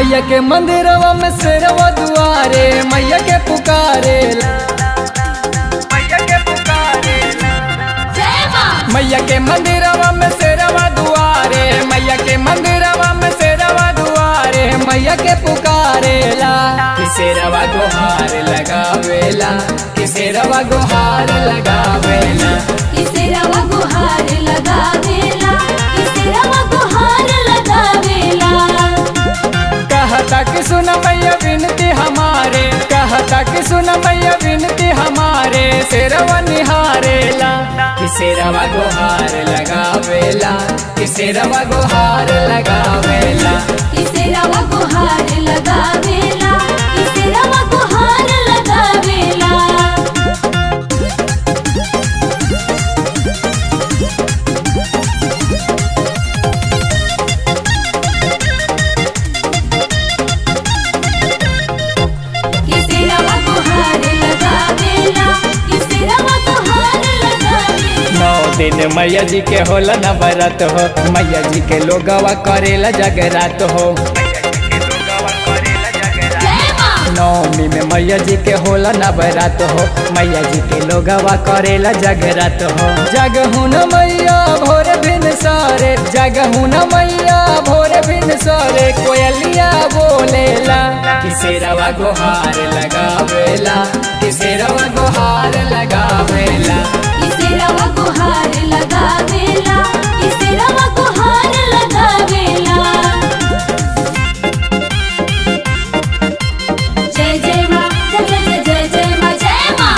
मैया के मंदिरवा में शेरवा दुआरे मैया के पुकारे मैया के पुकारे जय माँ मैया के मंदिरवा में शेरवा दुआरे मैया के मंदिरवा में शेरवा दुआरे मैया के पुकारेला किसेरवा गुहार लगावेला किसेरवा गुहार लगावेला किसे रवा गुहार लगावेला किसे रवा गुहार लगावेला कहता कि सुन मैया विनती हमारे कहता कि सुन मैया विनती हमारे शेरवा निहारेला किसेरवा गुहार लगावेला किसेरवा गुहार लगावेला किसे रवा गुहार लगावेला किसे रवा गुहार लगावेला किसे रवा गुहार लगावेला किसे रवा गुहार लगावेला नौ दिन मैया जी के होला नवरत हो मैया जी के लोगवा करेला जगरात हो जय माँ नौमी में मैया जी के होला नवरात हो मैया जी के लोगवा करेला जगरात हो जगहू न मैया भोर भिन सारे जगहू न मैया भोर भिन सारे कोयलिया बोलेला किसे रवा गुहार लगावेला किसे रवा गुहार लगावेला किसे रवा गुहार लगावेला किसे रवा गुहार लगावेला जय जय माँ जय जय जय जय जय माँ जय माँ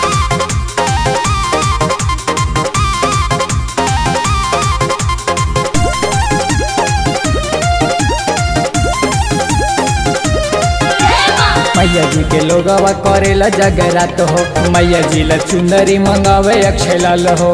जय माँ मैया जी के लोगवा करेला जगरात हो मैया जी ला चुंदरी मंगावे अक्षय लाल हो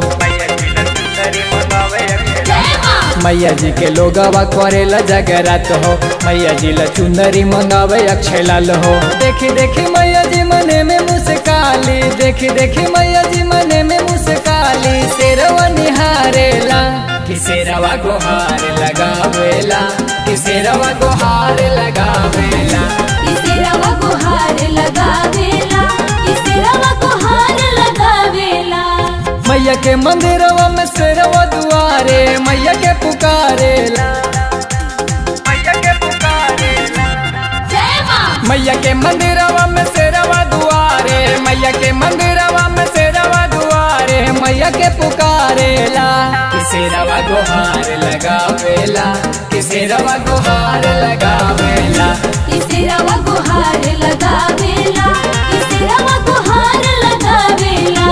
जय माँ मैया जी के लोगवा करेला जगरात हो मैया जी ला चुंदरी मंगावे अक्षय लाल हो देखी देखी मैया जी मने में मुस्काली देखी देखी मैया जी मने में मुस्काली शेरवा निहारेला किसेरवा गुहार लगावेला किसेरवा गुहार लगावेला किसे रवा गुहार लगावेला किसे रवा गुहार लगावेला मैया के मंदिरवा में शेरवा दुआरे मैया के पुकारेला मैया के पुकारेला जय माँ मैया के मंदिरवा में शेरवा दुआरे मैया के मंदिरवा में शेरवा दुआरे मैया के पुकारेला किसेरवा गुहार लगावेला किसेरवा गुहार लगावेला किसे रवा गुहार लगावेला किसे रवा गुहार लगावेला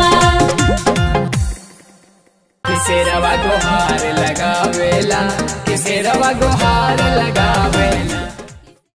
किसेरवा गुहार लगावेला किसेरवा गुहार लगा